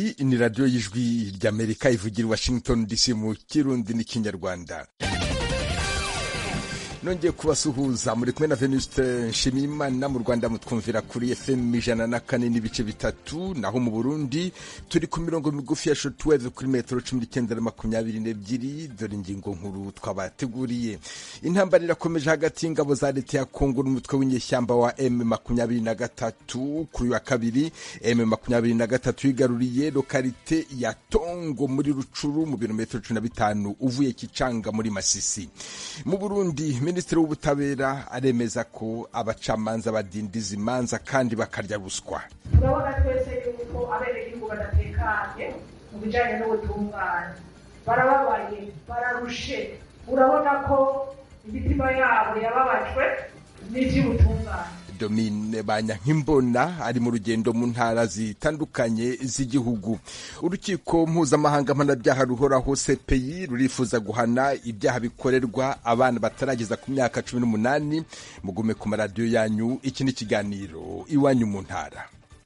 iyi ni radiyo y'ijwi ry'amerika ivugira i washington dc mu kirundi n'ikinyarwanda nongeye kubasuhuza muri kumwe na venuste nshimiyimana mu rwanda mutwumvira kuri fm ijana na kane n'ibice bitatu naho mu burundi turi ku mirongo migufi ya shotweve kuri metero cumi n'icyenda na makumyabiri n'ebyiri dore ingingo nkuru twabateguriye intambara irakomeje hagati y'ingabo za leta ya kongo n'umutwe w'inyeshyamba wa m makumyabiri na gatatu kuri uyu wa kabiri m makumyabiri na gatatu yigaruriye lokalite ya tongo muri rucuru mu birometero cumi na bitanu uvuye kicanga muri masisi mu burundi minisitiri w'ubutabera aremeza ko abacamanza badindiza imanza kandi bakarya ruswa turabona twese yuko abenegihugu badatekanye mu bijyanye n'ubutungane barababaye bararushe urabona ko imitima yabo yababajwe n'iby'ubutungane domine banyankimbona ari mu rugendo mu ntara zitandukanye z'igihugu urukiko mpuzamahanga mpanabyaha ruhoraho cpi rurifuza guhana ibyaha bikorerwa abana batarageza ku myaka cumi n'umunani mugume ku maradiyo yanyu iki ni ikiganiro iwanyu mu ntara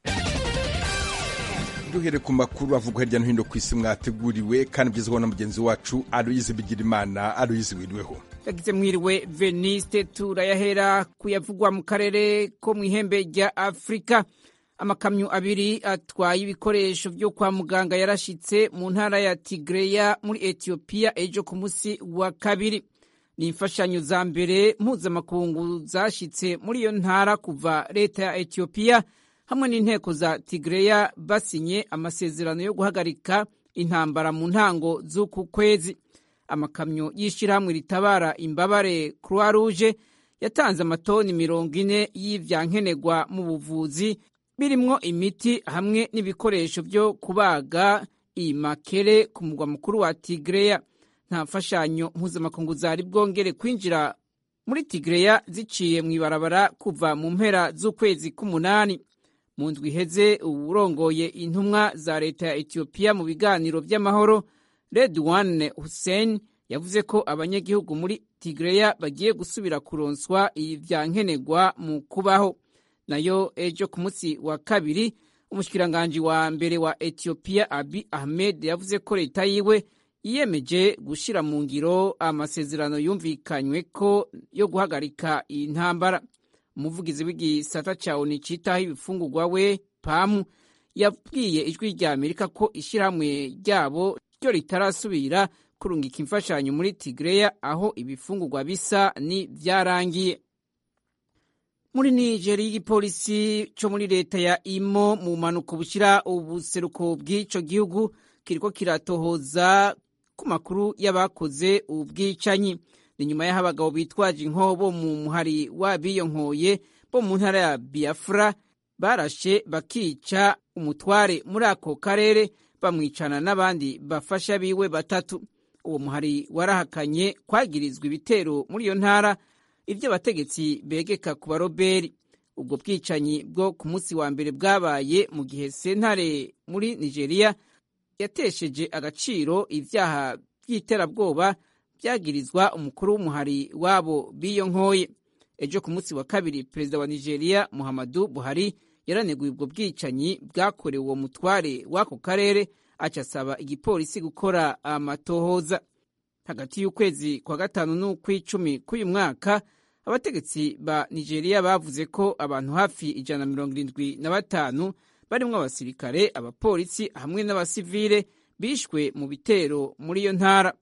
duhere ku makuru avugwa hirya no hino ku isi mwateguriwe kandi ugezweho na mugenzi wacu aruyizi bigirimana aruyizi wiriweho yagize mwiriwe veniste turayahera kuyavugwa mu karere ko mu ihembe rya afurika amakamyo abiri atwaye ibikoresho byo kwa muganga yarashitse mu ntara ya tigreya muri etiyopiya ejo ku munsi wa kabiri ni imfashanyo za mbere mpuzamakungu zashitse muri iyo ntara kuva leta ya etiyopiya hamwe n'inteko za tigreya basinye amasezerano yo guhagarika intambara mu ntango z'uku kwezi amakamyo y'ishyirahamwe ritabara imbabare croix rouge yatanze amatoni mirongo ine y'ivyankenerwa mu buvuzi birimwo imiti hamwe n'ibikoresho byo kubaga imakere ku mugwa mukuru wa tigreya nta mfashanyo mpuzamakungu zari bwongere kwinjira muri tigreya ziciye mu ibarabara kuva mu mpera z'ukwezi k'umunani mu ndwi iheze uwurongoye intumwa za leta ya etiyopiya mu biganiro by'amahoro redwan hussein yavuze ko abanyagihugu muri tigreya bagiye gusubira kuronswa ivyankenerwa mu kubaho nayo ejo ku munsi wa kabiri umushikiranganji wa mbere wa etiyopiya abi ahmed yavuze ko leta yiwe yiyemeje gushira mu ngiro amasezerano yumvikanywe ko yo guhagarika iyi ntambara umuvugizi w'igisata ca oni citaho ibifungurwa we pamu yabwiye ijwi rya amerika ko ishyirahamwe ryabo ryo ritarasubira kurungika imfashanyo muri tigreya aho ibifungurwa bisa ni vyarangiye muri nigeri igipolisi co muri leta ya imo mu mpanuko bushira ubuseruko bw'ico gihugu kiriko kiratohoza ku makuru y'abakoze ubwicanyi ni nyuma y'aho abagabo bitwaje inkobo mu muhari w'abiyonkoye bo mu ntara ya biafra barashe bakica umutware muri ako karere bamwicana n'abandi bafasha biwe batatu uwo muhari warahakanye kwagirizwa ibitero muri iyo ntara ibyo abategetsi begeka ku baroberi ubwo bwicanyi bwo ku munsi wa mbere bwabaye mu gihe sentare muri nigeria yatesheje agaciro ibyaha by'iterabwoba byagirizwa umukuru w'umuhari wabo biyo nkoye ejo ku munsi wa kabiri perezida wa nigeria muhammadu buhari yaraneguye ubwo bwicanyi bwakorewe uwo mutware w'ako karere acasaba igipolisi gukora amatohoza hagati y'ukwezi kwa gatanu n'ukw'icumi k'uyu mwaka abategetsi ba nigeria bavuze ko abantu hafi ijana na mirongo irindwi na batanu barimwo abasirikare abapolisi hamwe n'abasivile bishwe mu bitero muri iyo ntara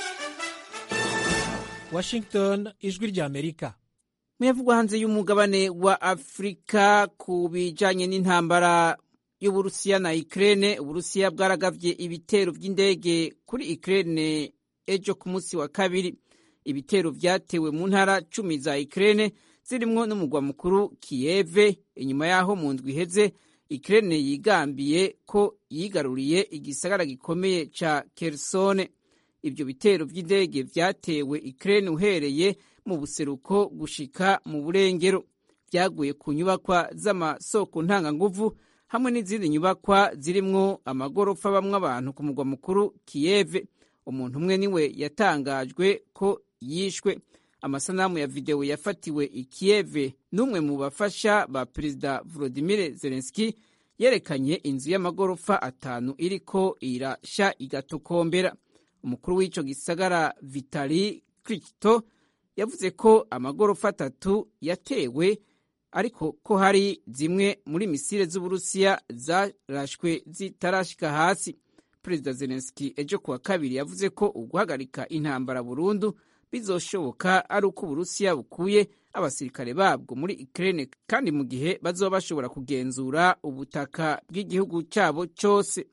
washington ijwi rya amerika muyavugwa hanze y'umugabane wa afurika ku bijanye n'intambara y'uburusiya na ukraine uburusiya bwaragavye ibitero vy'indege kuri ukraine ejo ku munsi wa kabiri ibitero vyatewe mu ntara cumi za ukraine zirimwo n'umugwa mukuru kiyeve inyuma y'aho mu ndwi iheze ukraine yigambiye ko yigaruriye igisagara gikomeye ca kersone ibyo bitero vy'indege vyatewe ukraine uhereye mu buseruko gushika mu burengero vyaguye ku nyubakwa z'amasoko ntanganguvu hamwe n'izindi nyubakwa zirimwo amagorofa bamwe abantu ku mugwa mukuru kiyeve umuntu umwe niwe yatangajwe ko yishwe amasanamu ya videwo yafatiwe i kiyeve n'umwe mu bafasha ba perezida volodimir zelenski yerekanye inzu y'amagorofa atanu iriko irasha igatokombera umukuru w'ico gisagara vitali krikito yavuze ko amagorofa atatu yatewe ariko ko hari zimwe muri misile z'uburusiya zarashwe zitarashika hasi perezida zelenski ejo kuwa kabiri yavuze ko uguhagarika intambara burundu bizoshoboka ari uko uburusiya bukuye abasirikare babwo muri ukraine kandi mu gihe bazoba bashobora kugenzura ubutaka bw'igihugu cyabo cyose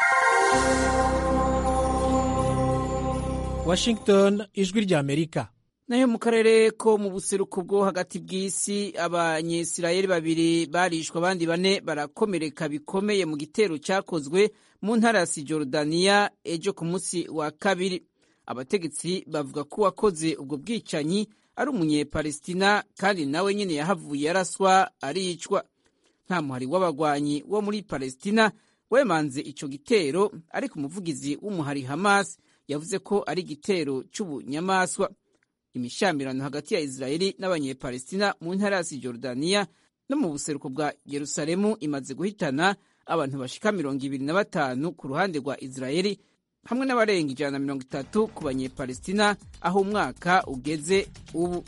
washington ijwi ry'amerika nayo mu karere ko mu buseruko bwo hagati bw'isi abanyesirayeli babiri barishwe abandi bane barakomereka bikomeye mu gitero cyakozwe mu ntara ya sijorudaniya ejo ku munsi wa kabiri abategetsi bavuga ko uwakoze ubwo bwicanyi ari umunyepalestina kandi nawe nyine yahavuye yaraswa aricwa nta muhari w'abagwanyi wo muri palestina wemanze ico gitero ariko umuvugizi w'umuhari hamas yavuze ko ari igitero c'ubunyamaswa imishamirano hagati ya israeli n'abanyepalestina mu ntara ya sijorudaniya no mu buseruko bwa yerusalemu imaze guhitana abantu bashika mirongo ibiri na batanu ku ruhande rwa israeli hamwe n'abarenga ijana na mirongo itatu ku banyepalestina aho umwaka ugeze ubu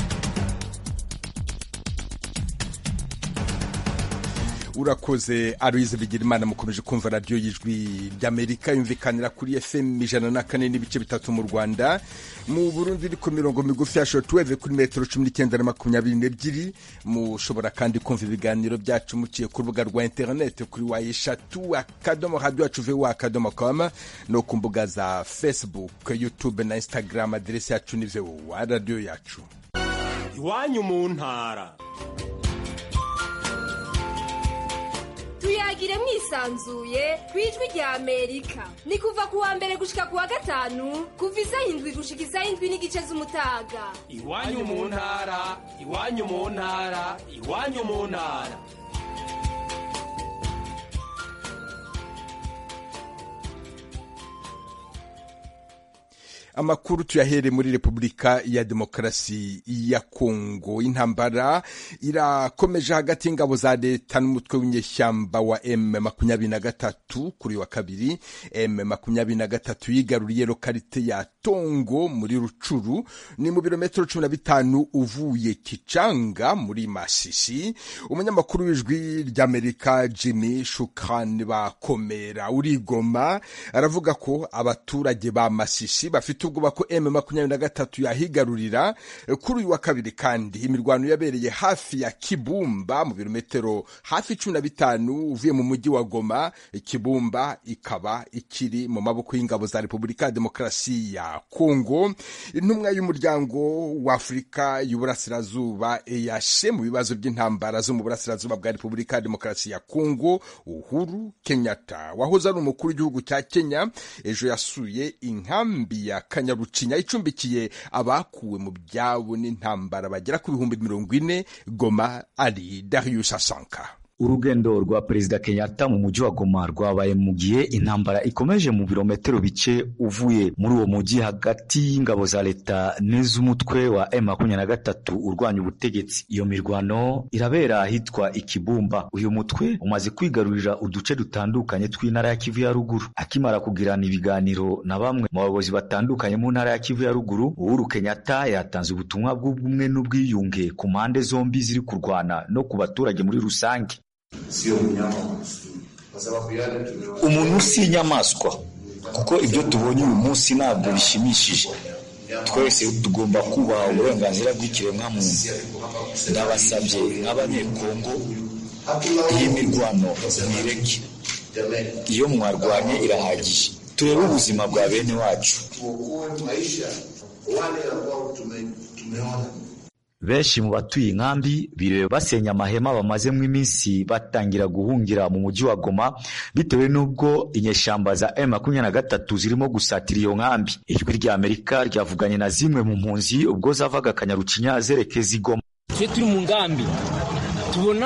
urakoze aruyize bigira imana mukomeje kumva radiyo y'ijwi ry'amerika yumvikanira kuri fm ijana na kane n'ibice bitatu mu rwanda mu burundi iri ku mirongo migufi ya shotuweve kuri metero cumi n'icyenda na makumyabiri n'ebyiri mushobora kandi kumva ibiganiro byacu muciye ku rubuga rwa interineti kuri wa eshatu akadomo radiyo yacu vuba akadomo koma no ku mbuga za facebook youtube na instagram aderesi yacu ni vuba radiyo yacu iwanyu mu ntara tuyagire mwisanzuye ku ijwi rya amerika ni kuva ku wa mbere gushika ku wa gatanu kuva isaha indwi gushika isaha indwi n'igice z'umutaga iwanyu mu ntara iwanyu mu ntara iwanyu mu ntara amakuru tuyahere muri repubulika ya demokarasi ya kongo intambara irakomeje hagati y'ingabo za leta n'umutwe w'inyeshyamba wa m makumyabiri na gatatu kuri wa kabiri m makumyabiri na gatatu yigaruriye lokalite ya tongo muri rucuru ni mu birometero cumi na bitanu uvuye kicanga muri masisi umunyamakuru w'ijwi ry'amerika jimmy shukran bakomera urigoma aravuga ko abaturage ba masisi bafite ubwoba ko m makumyabiri na gatatu yahigarurira kuri uyu wa kabiri kandi imirwano yabereye hafi ya kibumba mu birometero hafi cumi na bitanu uvuye mu mujyi wa goma kibumba ikaba ikiri mu maboko y'ingabo za repubulika ya demokarasi ya kongo intumwa y'umuryango wa afurika y'uburasirazuba eyashe mu bibazo by'intambara zo mu burasirazuba bwa repubulika ya demokarasi ya kongo uhuru kenyatta wahoze ari umukuru w'igihugu cya kenya ejo yasuye inkambi ya kanyarucinya icumbikiye abakuwe mu byabo n'intambara bagera ku bihumbi mirongo ine goma ari darius asanka urugendo rwa perezida kenyatta mu mujyi wa goma rwabaye mu gihe intambara ikomeje mu birometero bike uvuye muri uwo mujyi hagati y'ingabo za leta n'iz'umutwe wa M23 urwanya ubutegetsi iyo mirwano irabera ahitwa ikibumba uyu mutwe umaze kwigarurira uduce dutandukanye tw'intara ya kivu ya ruguru akimara kugirana ibiganiro na bamwe mu bayobozi batandukanye mu ntara ya kivu ya ruguru uhuru kenyatta yatanze ubutumwa bw'ubumwe n'ubwiyunge ku mpande zombi ziri kurwana no ku baturage muri rusange sio mnyama wa msituni, kwa sababu yale tumewa umuntu si inyamaswa kuko ibyo tubonye uyu munsi ntabwo bishimishije twese tugomba kubaha uburenganzira bw'ikiremwamuntu ndabasabye nk'abanyekongo iyi mirwano mwireke iyo mwarwanye irahagije turebe ubuzima bwa bene wacu tuokoe maisha wale ambao tume, tumeona benshi mu batuye inkambi biriwe basenya amahema bamazemo iminsi batangira guhungira mu mujyi wa Goma bitewe n'ubwo inyeshyamba za M23 zirimo gusatira iyo nkambi ijwi rya Amerika ryavuganye na zimwe mu mpunzi ubwo zavaga Kanyarucinya zerekeza i Goma twe turi mu ngambi tubona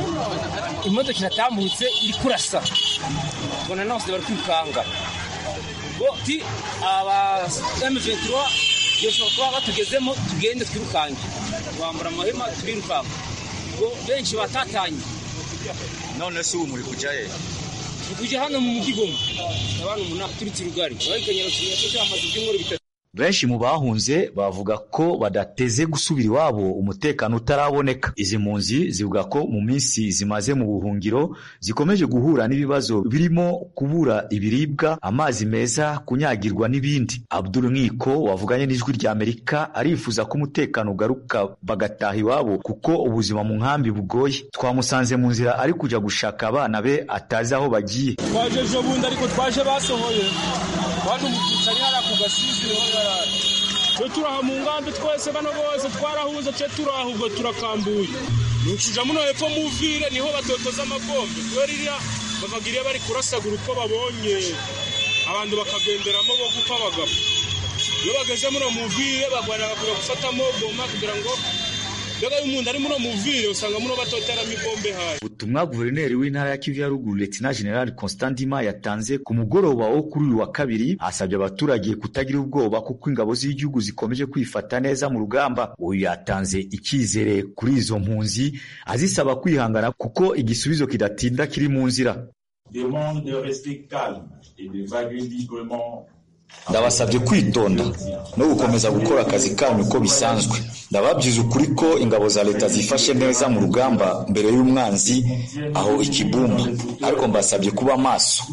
imodoka iratambutse iri kurasa tubona n'abose bari kwikanga ngo ti aba M23 bishobora kuba batugezemo tugende twirukange twambura amahema turirukanka ngo benshi batatanye none se ubu muri kujaye tukuje hano mu mujyi goma abantu umunani turutse rugari barikanyara kinyatso cyamaze ibyumweru bitatu benshi mu bahunze bavuga ko badateze gusubira iwabo umutekano utaraboneka izi mpunzi zivuga ko mu minsi zimaze mu buhungiro zikomeje guhura n'ibibazo birimo kubura ibiribwa amazi meza kunyagirwa n'ibindi abdul nkiko wavuganye n'ijwi rya amerika arifuza ko umutekano ugaruka bagataha iwabo kuko ubuzima mu nkambi bugoye twamusanze mu nzira ari kujya gushaka abana be atazi aho bagiye twaje ejo bundi ariko twaje basohoye twaje mu cyicari hariya ku gasizi niho yarari twe turaha mu ngambi twese bano bose twarahuze twe turaha ubwo turakambuye ni ukuja muno hepfo mu vire niho batotoza amabombe kubera iriya bavagiriye bari kurasagura uko babonye abantu bakagenderamo bo gupfa bagapfa iyo bageze muno mu vire bagwanira kuja gufatamo boma kugira ngo mbega iyo umuntu ari muno mu vire usanga muno batoteramo ibombe hayi ubutumwa guverineri w'intara ya kivu ya ruguru letina general constant ndima yatanze ku mugoroba wo kuri uyu wa kabiri asabye abaturage kutagira ubwoba kuko ingabo z'igihugu zikomeje kwifata neza mu rugamba uyu yatanze icyizere kuri izo mpunzi azisaba kwihangana kuko igisubizo kidatinda kiri mu nzira demande de rester calme et d'évaluer librement ndabasabye kwitonda no gukomeza gukora akazi kanyu uko bisanzwe ndababyiza ukuri ko ingabo za leta zifashe neza mu rugamba mbere y'umwanzi aho ikibumba ariko mbasabye kuba maso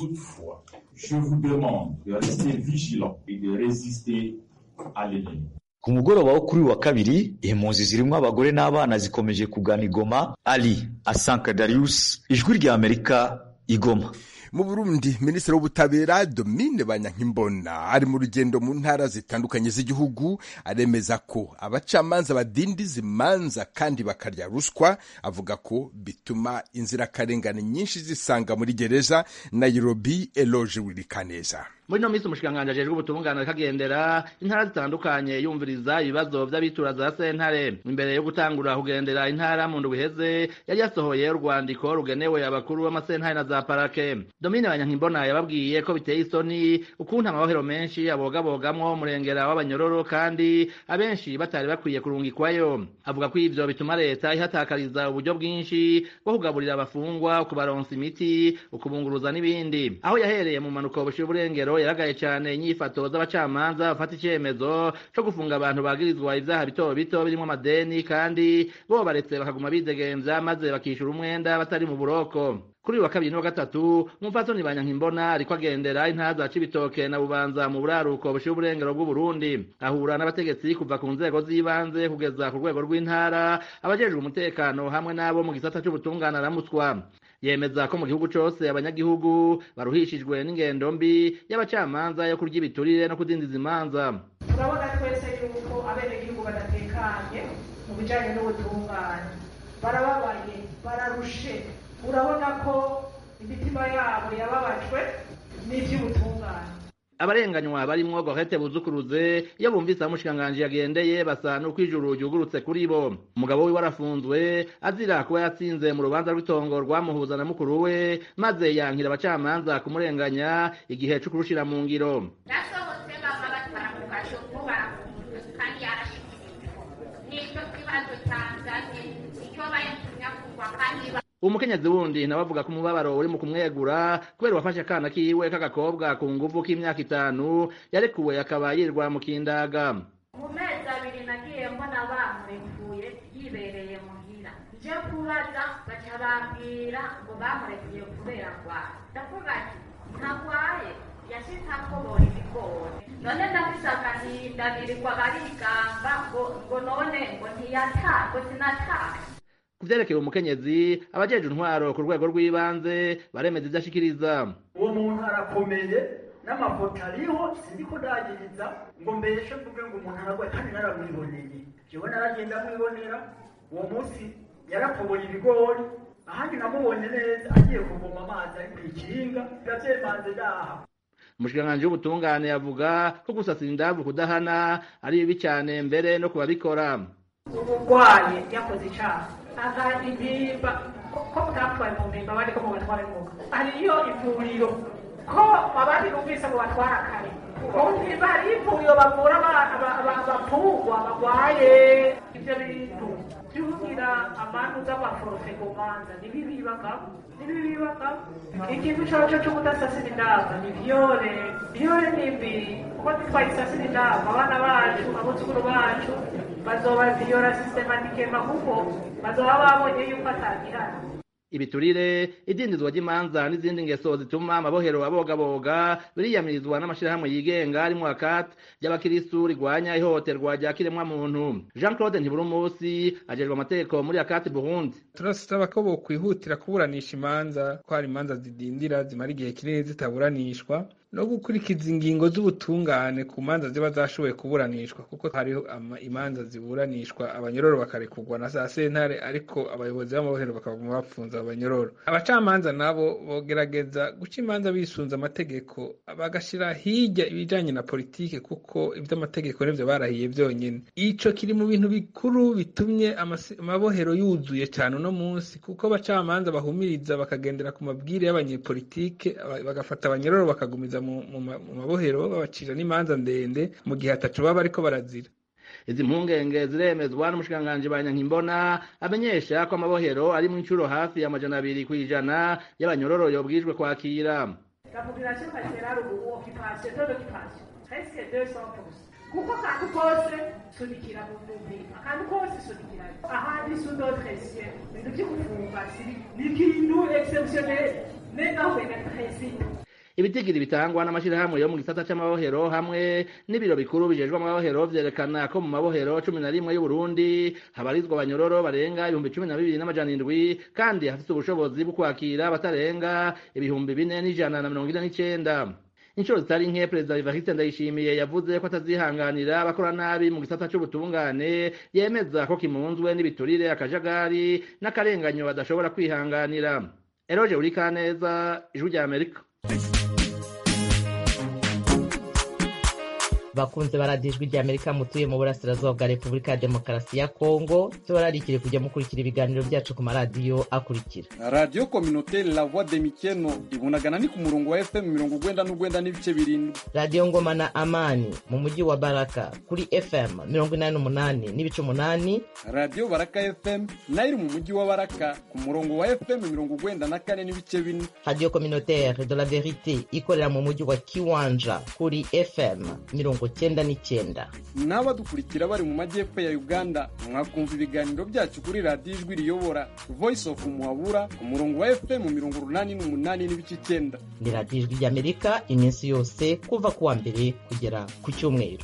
je vous demande de rester vigilant et de résister à l'ennemi ku mugoroba wo kuri uyu wa kabiri impunzi zirimo abagore n'abana zikomeje kugana igoma ali asanka darius ijwi rya amerika igoma mu burundi minisitiri w'ubutabera domine banyankimbona ari mu rugendo mu ntara zitandukanye z'igihugu aremeza ko abacamanza badindiza imanza kandi bakarya ruswa avuga ko bituma inzirakarengane nyinshi zisanga muri gereza nairobi eloge wirikaneza muri no minsi umushikiranganji ajejwe ubutungane kagendera intara zitandukanye yumviriza ibibazo vy'abitura za sentare imbere yo gutangura kugendera intara mu ndwi iheze yari yasohoye urwandiko rugenewe abakuru b'amasentare na za parake domine banyankimbona yababwiye ko biteye isoni ukuntu amabohero menshi abogabogamwo umurengera w'abanyororo kandi abenshi batari bakwiye kurungikwayo avuga ko ivyo bituma leta ihatakariza uburyo bwinshi bwo kugaburira abafungwa kubaronsa imiti ukubunguruza n'ibindi aho yahereye mu manuko bushira uburengero yaragaye cyane inyifato z'abacamanza bafata icyemezo cyo gufunga abantu bagirizwa ibyaha bito bito birimo amadeni kandi bo baretse bakaguma bidegemvya maze bakishyura umwenda batari mu buroko kuri uyu wa kabiri n'uwa gatatu umupfasoni banyankimbona ariko agendera intara za cibitoke na bubanza mu buraruko bushira uburengero bw'uburundi ahura n'abategetsi kuva ku nzego z'ibanze kugeza ku rwego rw'intara abajejwe umutekano hamwe n'abo mu gisata c'ubutungane aramutswa yemeza ko mu gihugu cose abanyagihugu baruhishijwe n'ingendo mbi y'abacamanza yo kurya ibiturire no kudindiza imanza turabona twese yuko abenegihugu badatekanye mu bijanye n'ubutungane barababaye bararushe urabona ko imitima yabo yababajwe n'ivy'ubutungane abarenganywa barimwo Gorete Buzukuruze iyo bumvise aho umushikiranganji yagendeye basa n'uko ijuru ryugurutse kuri bo umugabo wiwe arafunzwe azira kuba yatsinze mu rubanza rw'itongo rwamuhuza na mukuru we maze yankira abacamanza kumurenganya igihe co kurushira mu ngiro nasohotse baba batwara mu gashopo barafunzwe kandi yarashikirijwe nicyo kibazo cyanzanye icyo bayatumye afungwa kandi umukenyezi wundi nawe avuga ko umubabaro uri mu kumwegura kubera wafashe akana kiwe k'agakobwa ku nguvu k'imyaka itanu yarekuwe akaba yirwa mu kindaga mu mezi abiri nagiye mbona bamurekuye yibereye muhira nje kubaza baca bambwira ngo bamurekuye kubera ndwara ndavuga ati ntagwaye yashitse akobora ibigori none ndafise agahinda birirwa barigamba ngo ngo none ngo ntiyata ngo sinataye ku vyerekeye umukenyezi abajeje intwaro ku rwego rw'ibanze baremeza ivyo ashikiriza uwo muntu arakomeye n'amafoto ariho sindiko ndagiriza ngo mbeshe mvuge ngo umuntu aragwaye kandi naramwiboneye jewe naragenda mwibonera uwo munsi yarakoboye ibigori ahandi namubonye neza agiye kuvoma amazi ari kw'ikinga biravyemanze ndaha umushikiranganji w'ubutungane avuga ko gusasira indavu kudahana ari bibi cyane mbere no kubabikora umurwayi yakoze icyaha aha impimba ko mutapfuye mu mpimba abandi ko mubatwara ingoga hariyo ivuriro ko abandi numvise ngo batwara kare mu mpimba hariyo ivuriro bavura abapfungwa barwaye ibyo bintu byugira amantu z'amaforofe ku manza ntibibibagamo ntibibibagamo ikintu coco co kudasasira indava ni vyore vyore ni mbi kuko ntitwayisasira indava abana bacu abuzukuru bacu bazoba vyora sistematikema kuko bazoba babonye yuko atagihana ibiturire idindizwa ry'imanza n'izindi ngeso zituma amabohero abogaboga biriyamirizwa n'amashirahamwe yigenga arimwo akati ry'abakiristu rigwanya ihohoterwa rya kiremwamuntu jean claude ntiburumusi ajejwe amategeko muri akati burundi turasaba ko bokwihutira kuburanisha imanza ko hari imanza zidindira zimara igihe kinini zitaburanishwa no gukurikiza ingingo z'ubutungane ku manza ziba zashoboye kuburanishwa kuko hariho imanza ziburanishwa abanyororo bakarekurwa na za sentare ariko abayobozi b'amabohero bakaguma bapfunza abanyororo abacamanza nabo bogerageza guca imanza bisunze amategeko bagashira hirya ibijanye na politike kuko ivy'amategeko nivyo barahiye vyonyene ico kiri mu bintu bikuru bitumye amabohero yuzuye cyane uno munsi kuko abacamanza bahumiriza bakagendera ku mabwire y'abanyepolitike bagafata abanyororo bakagumiza mu mabohero babacira n'imanza ndende mu gihe atacu baba bariko barazira izi mpungenge ziremezwa n'umushikiranganji banyankimbona amenyesha ko amabohero ari mu incuro hafi y'amajana abiri kw'ijana y'abanyororo yobwijwe kwakira La population carcérale ou occupation, taux d'occupation, presque 200%. kuko akantu kose sunikira mu mubiri akantu kose sunikira ahandi sudotresie ibintu vyo gufunga ni ikintu exceptionnel nenaho bene principe ibitigiri bitangwa n'amashirahamwe yo mu gisata c'amabohero hamwe n'ibiro bikuru bijejwe amabohero vyerekana ko mu mabohero cumi na rimwe y'uburundi habarizwa abanyororo barenga ibihumbi cumi na bibiri n'amajana indwi kandi hafise ubushobozi bwo kwakira batarenga ibihumbi bine n'ijana na mirongo ine n'icenda inshuro zitari nke perezida evariste ndayishimiye yavuze ko atazihanganira abakora nabi mu gisata c'ubutungane yemeza ko kimunzwe n'ibiturire akajagari n'akarenganyo badashobora kwihanganira eroje urikaneza ijwi rya amerika bakunze baradijwe rya amerika mutuye mu burasirazuba bwa repubulika ya demokarasi ya kongo tubararikire kujya mukurikira ibiganiro byacu ku maradiyo akurikira radiyo kominoteri la voix de mikeno ibunagana ni ku murongo wa fm mirongo ugwenda n'ugwenda n'ibice birindwi radiyo ngoma na amani mu mujyi wa baraka kuri fm mirongo inani n'umunani n'ibice umunani radiyo baraka fm nayo iri mu mujyi wa baraka ku murongo wa fm mirongo ugwenda na kane n'ibice bine radiyo kominoteri de la verite ikorera mu mujyi wa kiwanja kuri fm mirongo cyenda n'icyenda n'abadukurikira bari mu majyepfo ya uganda mwakumva ibiganiro byacu kuri radiyo ijwi riyobora voice of muhabura ku murongo wa fm mirongo urunani n'umunani n'ibice icyenda ni radiyo ijwi ry'amerika iminsi yose kuva ku wa mbere kugera ku cyumweru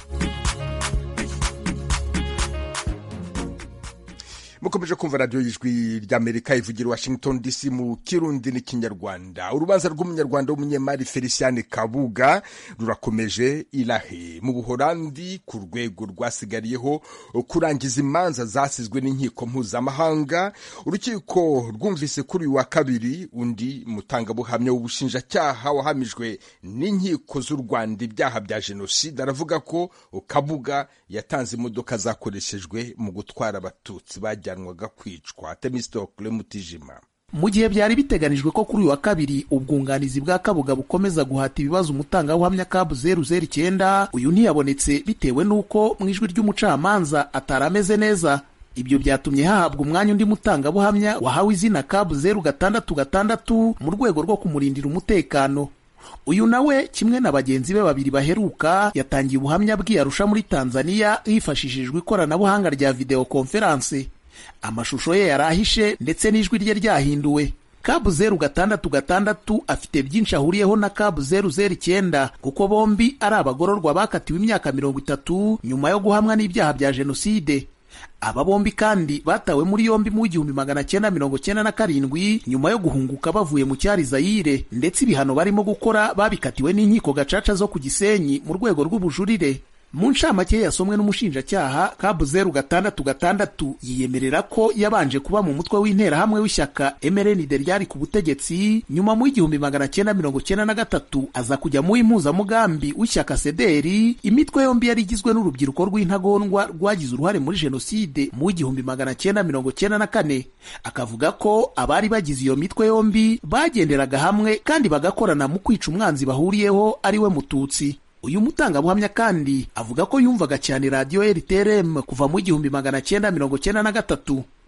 mukomeje kumva radiyo y'ijwi ry'amerika ivugira washington dc mu kirundi n'ikinyarwanda urubanza rw'umunyarwanda w'umunyemari feliciane kabuga rurakomeje irahe mu buhorandi ku rwego rwasigariyeho kurangiza imanza zasizwe n'inkiko mpuzamahanga urukiko rwumvise kuri uyu wa kabiri undi mutangabuhamya w'ubushinjacyaha wahamijwe n'inkiko z'u rwanda ibyaha bya jenoside aravuga ko kabuga yatanze imodoka zakoreshejwe mu gutwara abatutsi bajyanwaga kwicwa temistokle mutijima mu gihe byari biteganijwe ko kuri uyu wa kabiri ubwunganizi bwa kabuga bukomeza guhata ibibazo umutangabuhamya kabu zeru zeru icyenda uyu ntiyabonetse bitewe n'uko mu ijwi ry'umucamanza atari ameze neza ibyo byatumye hahabwa umwanya undi mutangabuhamya wahawe izina kabu zeru gatandatu gatandatu mu rwego rwo kumurindira umutekano uyu nawe kimwe na bagenzi be babiri baheruka yatangiye ubuhamya bw'iyarusha muri tanzania hifashishijwe ikoranabuhanga rya videwo konferanse amashusho ye yari ahishe ndetse n'ijwi rye ryahinduwe kabu zeru gatandatu gatandatu afite byinshi ahuriyeho na kabu zeru zeru icyenda kuko bombi ari abagororwa bakatiwe imyaka mirongo itatu nyuma yo guhamwa n'ibyaha bya jenoside aba bombi kandi batawe muri yombi mu w'igihumbi magana cyenda mirongo cyenda na karindwi nyuma yo guhunguka bavuye mu cyari zayire ndetse ibihano barimo gukora babikatiwe n'inkiko gacaca zo ku gisenyi mu rwego rw'ubujurire mu ncamake yasomwe n'umushinjacyaha kabu zeru gatandatu gatandatu yiyemerera ko yabanje kuba mu mutwe w'interahamwe w'ishyaka mrnd ryari ku butegetsi nyuma mu igihumbi magana cyenda mirongo cyenda na gatatu aza kujya mu impuzamugambi w'ishyaka sederi imitwe yombi yari igizwe n'urubyiruko rw'intagondwa rwagize uruhare muri jenoside mu igihumbi magana cyenda mirongo cyenda na kane akavuga ko abari bagize iyo mitwe yombi bagenderaga hamwe kandi bagakorana mu kwica umwanzi bahuriyeho ari we mututsi uyu mutangabuhamya kandi avuga ko yumvaga cyane radiyo rtrm kuva mu igihumbi magana cyenda mirongo cyenda na gatatu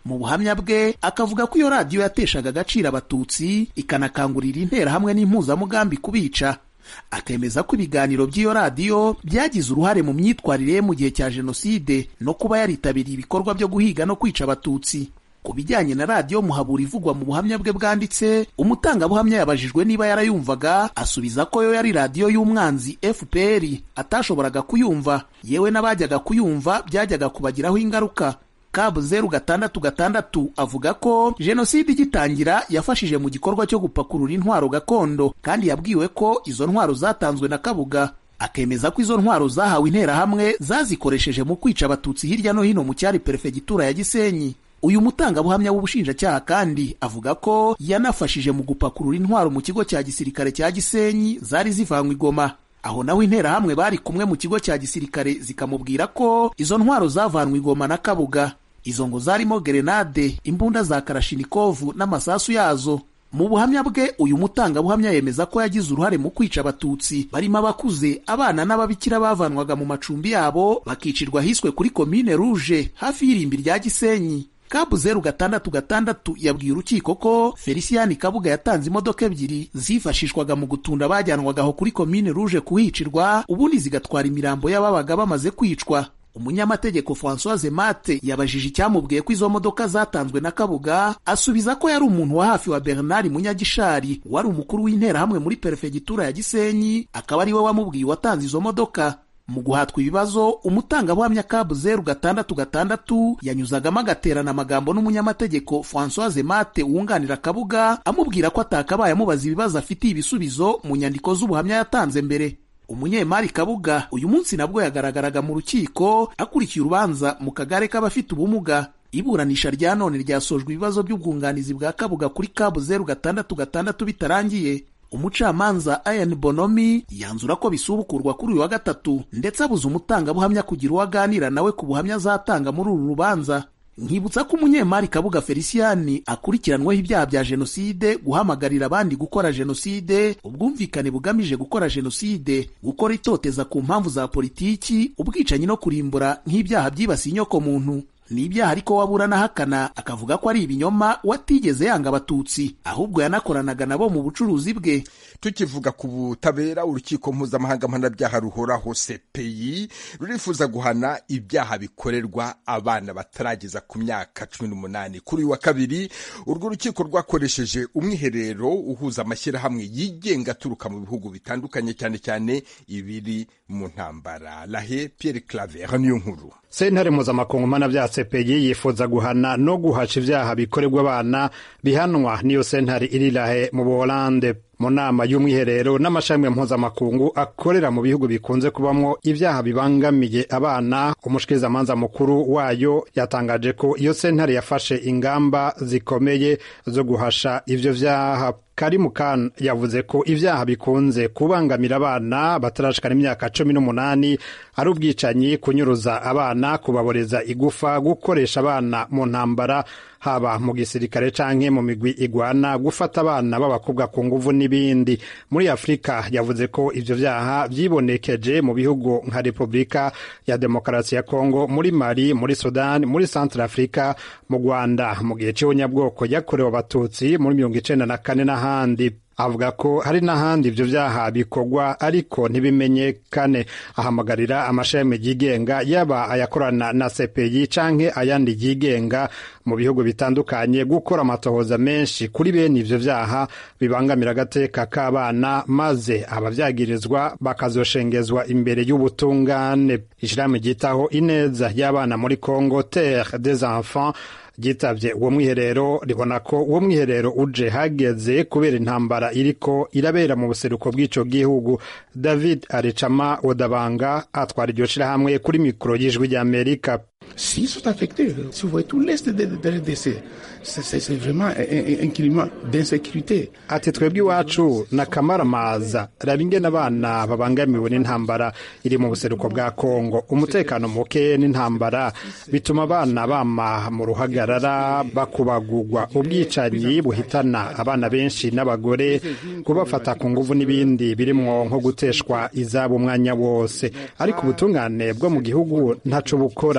mu buhamya bwe akavuga ko iyo radiyo yateshaga agaciro abatutsi ikanakangurira interahamwe n'impuzamugambi kubica akemeza ko ibiganiro by'iyo radiyo byagize uruhare mu myitwarire ye mu gihe cya jenoside no kuba yaritabiriye ibikorwa byo guhiga no kwica abatutsi ku bijyanye na radiyo muhabura ivugwa mu buhamya bwe bwanditse umutangabuhamya yabajijwe niba yarayumvaga asubiza ko yo yari radiyo y'umwanzi fpr atashoboraga kuyumva yewe n'abajyaga kuyumva byajyaga kubagiraho ingaruka kabu zeru gatandatu gatandatu avuga ko jenoside igitangira yafashije mu gikorwa cyo gupakurura intwaro gakondo kandi yabwiwe ko izo ntwaro zatanzwe na kabuga akemeza ko izo ntwaro zahawe interahamwe zazikoresheje mu kwica abatutsi hirya no hino mu cyari perefegitura ya gisenyi uyu mutangabuhamya w'ubushinjacyaha kandi avuga ko yanafashije mu gupakurura intwaro mu kigo cya gisirikare cya gisenyi zari zivanywe igoma aho naho interahamwe bari kumwe mu kigo cya gisirikare zikamubwira ko izo ntwaro zavanwe igoma na kabuga izo ngo zarimo gerenade imbunda za karashinikovu n'amasasu yazo mu buhamya bwe uyu mutangabuhamya yemeza ko yagize uruhare mu kwica abatutsi barimo abakuze abana n'ababikira bavanwaga mu macumbi yabo bakicirwa hiswe kuri komine ruje hafi y'irimbi rya gisenyi kabu zeru gatandatu gatandatu yabwiye urukiko ko feliciyani kabuga yatanze imodoka ebyiri zifashishwaga mu gutunda bajyanwaga aho kuri komine ruje kuhicirwa ubundi zigatwara imirambo y'ababaga bamaze kwicwa umunyamategeko francoise mate yabajije icyamubwiye ko izo modoka zatanzwe na kabuga asubiza ko yari umuntu wa hafi wa bernard munyagishari wari umukuru w'interahamwe muri perefegitura ya gisenyi akaba ari we wamubwiye uwatanze izo modoka mu guhatwa ibibazo umutangabuhamya kabu zeru gatandatu gatandatu yanyuzagamo agaterana amagambo n'umunyamategeko francoise mate wunganira kabuga amubwira ko atakabaye amubaza ibibazo afitiye ibisubizo mu nyandiko z'ubuhamya yatanze mbere umunyemari kabuga uyu munsi nabwo yagaragaraga mu rukiko akurikiye urubanza mu kagare k'abafite ubumuga iburanisha rya none ryasojwe ibibazo by'ubwunganizi bwa kabuga kuri kabu zeru gatandatu gatandatu bitarangiye umucamanza Ian Bonomi yanzura ko bisubukurwa kuri uyu wa gatatu ndetse abuza umutangabuhamya kugira uwo aganira nawe ku buhamya azatanga muri uru rubanza nkibutsa ko umunyemari kabuga feliciyani akurikiranweho ibyaha bya jenoside guhamagarira abandi gukora jenoside ubwumvikane bugamije gukora jenoside gukora itoteza ku mpamvu za politiki ubwicanyi no kurimbura nk'ibyaha byibasiye inyokomuntu ni ibyaha ariko waburana ahakana akavuga ko ari ibinyoma watigeze yanga abatutsi ahubwo yanakoranaga nabo mu bucuruzi bwe tukivuga ku butabera urukiko mpuzamahanga mpanabyaha ruhoraho sepeyi rurifuza guhana ibyaha bikorerwa abana batarageza ku myaka cumi n'umunani kuri uyu wa kabiri urwo rukiko rwakoresheje umwiherero uhuza amashyirahamwe yigenga aturuka mu bihugu bitandukanye cyane cyane ibiri mu ntambara lahe pierre claver niyo nkuru sentare mpuzamakungu mpanabyaha sepeyi yifuza guhana no guhaca ibyaha bikorerwa abana bihanwa n'iyo sentare iri lahe mu buholande mu nama y'umwiherero n'amashami mpuzamakungu akorera mu bihugu bikunze kubamo ibyaha bibangamiye abana umushikirizamanza mukuru wayo yatangaje ko iyo sentare yafashe ingamba zikomeye zo guhasha ivyo vyaha karimu kan yavuze ko ibyaha bikunze kubangamira abana batarashikana imyaka cumi n'umunani ari ubwicanyi kunyuruza abana kubaboreza igufa gukoresha abana mu ntambara haba mu gisirikare canke mu migwi igwana gufata abana b'abakobwa ku nguvu n'ibindi muri afurika yavuze ko ivyo vyaha vyibonekeje mu bihugu nka repubulika ya demokarasi ya kongo muri mali muri sudani muri centre afrika mu rwanda mu gihe c'ibonyabwoko yakorewe abatutsi muri mirongo icenda na kane n'ahandi avuga ko hari n'ahandi ivyo vyaha bikorwa ariko ntibimenyekane ahamagarira amashami yigenga yaba ayakorana na sepeyi canke ayandi yigenga mu bihugu bitandukanye gukora amatohoza menshi kuri bene ivyo vyaha bibangamira agateka k'abana maze abavyagirizwa bakazoshengezwa imbere y'ubutungane ishirahamwe ryitaho ineza y'abana muri congo terre des enfants ryitavye uwo mwiherero ribona ko uwo mwiherero uje hageze kubera intambara iriko irabera mu buseruko bw'ico gihugu david arecama odabanga atwara iryo shirahamwe kuri mikoro y'ijwi ry'amerika S'ils sont affectés, si vous voyez tout l'est de, de, de RDC, c'est vraiment un, un climat d'insécurité. ati twebwe iwacu ni akamaramaza raba ingene abana babangamiwe n'intambara iri mu buseruko bwa kongo umutekano muke n'intambara bituma abana bama mu ruhagarara bakubagurwa ubwicanyi buhitana abana benshi n'abagore kubafata ku nguvu n'ibindi birimwo nko guteshwa izabo umwanya wose ariko ubutungane bwo mu gihugu ntaco bukora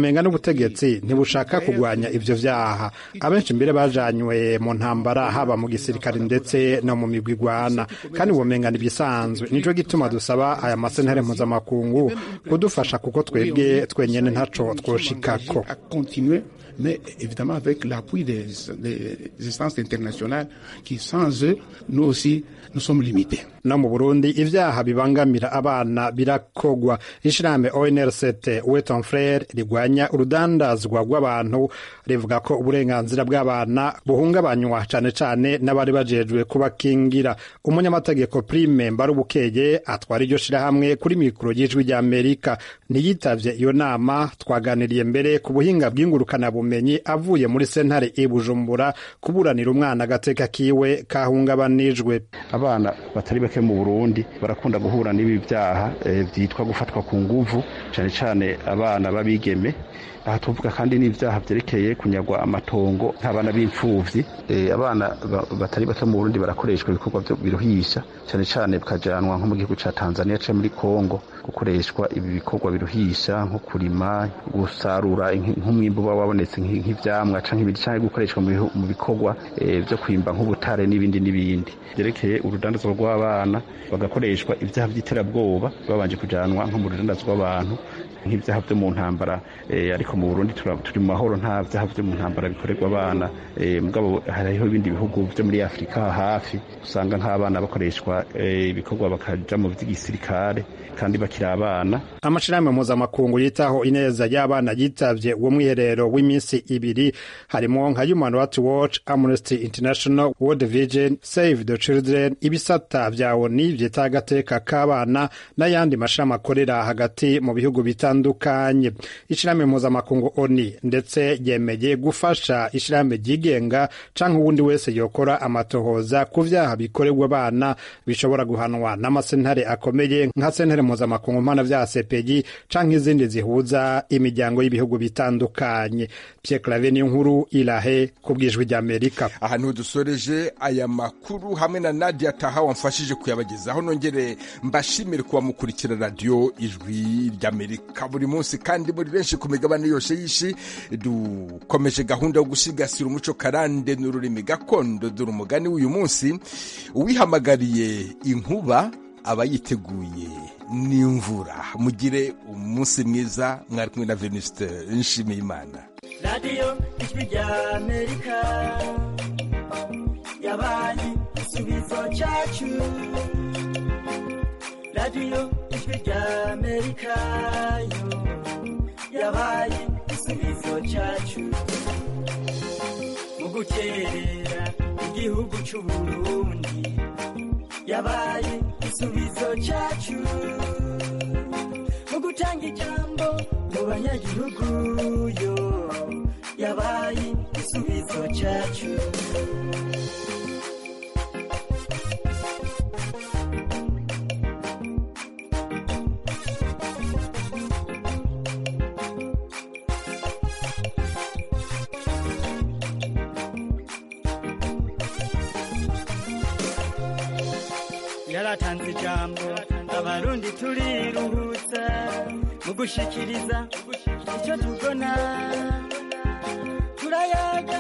womenga n'ubutegetsi ntibushaka kurwanya ivyo vyaha abenshi mbere bajanywe mu ntambara haba mu gisirikare ndetse no mu migwi igwana kandi womenga n'ibisanzwe nico gituma dusaba aya masentare mpuzamakungu kudufasha kuko twebwe twenyene ntaco twoshikako mais évidemment avec l'appui des, des instances internationales qui, sans eux, nous aussi, nous sommes limités. no mu burundi ivyaha bibangamira abana birakogwa ishirahamwe onrct weton frere rigwanya urudandazwa rw'abantu rivuga ko uburenganzira bw'abana buhungabanywa cane cane n'abari bajejwe kubakingira umunyamategeko prime mbarubukeye atwara iryo shirahamwe kuri mikoro y'ijwi rya amerika ntiyitavye iyo nama twaganiriye mbere ku buhinga bw'ingurukanabumenyi avuye muri sentare i bujumbura kuburanira umwana agateka kiwe kahungabanijwe abana batari bake mu burundi barakunda guhura n'ibi byaha byitwa gufatwa ku nguvu cyane cyane abana b'abigeme aha tuvuga kandi n'ibyaha byerekeye kunyagwa amatongo nk'abana b'imfubyi abana batari bake mu burundi barakoreshwa ibikorwa biruhisha cyane cyane bikajanwa nko mu gihugu cya tanzania cyangwa muri congo gukoreshwa ibi bikorwa biruhisha nko kurima gusarura nk'umwimbu uba wabonetse nk'ibyamwa cyangwa ibindi cyangwa gukoreshwa mu bikorwa byo kwimba nk'ubutare n'ibindi n'ibindi byerekeye urudandazwa rw'abana bagakoreshwa ibyaha by'iterabwoba babanje kujanwa nko mu rudandazwa rw'abantu nk'ibyaha byo mu ntambara ariko mu burundi turi mu mahoro nta byaha byo mu ntambara bikorerwa abana mugabo hariho ibindi bihugu byo muri afurika hafi usanga nk'abana bakoreshwa ibikorwa bakaja mu by'igisirikare kandi bakiri abana amashirahamwe mpuzamakungu yitaho ineza y'abana yitavye uwo mwiherero w'iminsi ibiri harimo nka human rights watch amnesty international world vision save the children ibisata vya oni vyita agateka k'abana n'ayandi mashirahamwe akorera hagati mu bihugu bitandukanye ishirahamwe mpuzamakungu oni ndetse yemeye gufasha ishirahamwe ryigenga canke uwundi wese yokora amatohoza ku vyaha bikorerwa abana bishobora guhanwa n'amasentare akomeye nka sentare mpuzamakungu mpana vya CPI canke izindi zihuza imiryango y'ibihugu bitandukanye Pierre Claver ni nkuru irahe ku bwijwi rya Amerika ahantu dusoreje aya makuru hamwe na Nadia Taha wamfashije kuyabagezaho nongere mbashimire kuba mukurikira radio ijwi rya Amerika buri munsi kandi muri benshi ku migabane yose y'ishi dukomeje gahunda yo gusigasira umuco karande n'ururimi gakondo dore umugani w'uyu munsi uwihamagariye inkuba aba yiteguye n'imvura mugire umunsi mwiza mwari kumwe na venuste nshimiye imana radiyo ijwi rya amerika yabaye igisubizo cyacu radiyo ijwi rya amerika yo yabaye igisubizo cyacu mu gukerera igihugu cy'uburundi yabaye igisubizo cyacu mu gutanga ijambo mu banyagihugu yo yabaye igisubizo cyacu yaratanze ijambo abarundi turiruhutsa mu gushikiriza icyo tubona turayaga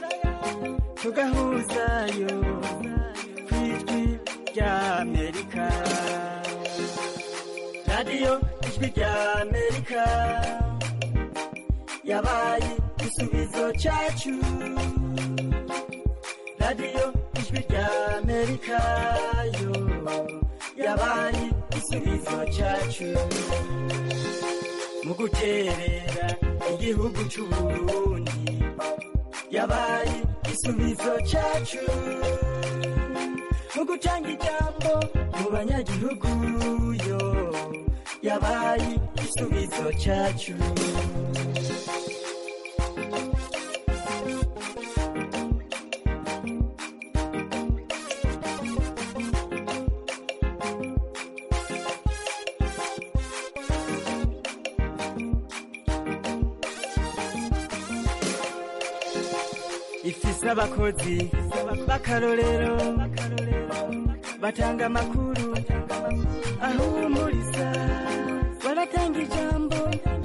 tugahuzayo ku ijwi rya amerika radiyo ijwi rya amerika yabaye igisubizo cyacu radiyo ijwi rya amerika yo yabaye igisubizo cyacu mu guterera igihugu cy'uburundi yabaye igisubizo cyacu mu gutanga ijambo mu banyagihugu yo yabaye igisubizo cyacu ifise abakozi b'akarorero batanga amakuru ahumuriza baratanga ijambo